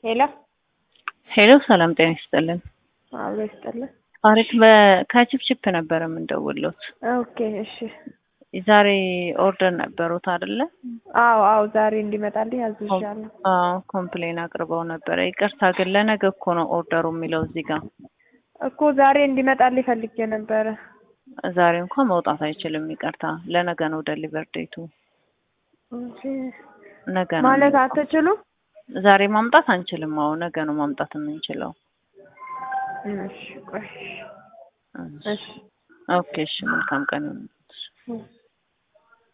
ሄሎ ሄሎ ሰላም ጤና ይስጥልን። አብሮ ይስጥልን። አሪፍ በ- ከቺፕቺፕ ነበረ የምንደውልዎት። ኦኬ እሺ። ዛሬ ኦርደር ነበሩት አይደለ? አዎ አዎ፣ ዛሬ እንዲመጣልኝ አዝዣለሁ። አዎ ኮምፕሌን አቅርበው ነበረ። ይቅርታ ግን ለነገ እኮ ነው ኦርደሩ የሚለው እዚህ ጋር። እኮ ዛሬ እንዲመጣልኝ ፈልጌ ነበረ። ዛሬ እንኳን መውጣት አይችልም። ይቅርታ ለነገ ነው ደሊቨር ዴቱ። እሺ። ነገ ነው ማለት የሚመጣው። አትችሉም? ዛሬ ማምጣት አንችልም። አዎ ነገ ነው ማምጣት የምንችለው። እሺ ቆይ። እሺ ኦኬ እሺ፣ መልካም ቀን ይሁን። እሺ።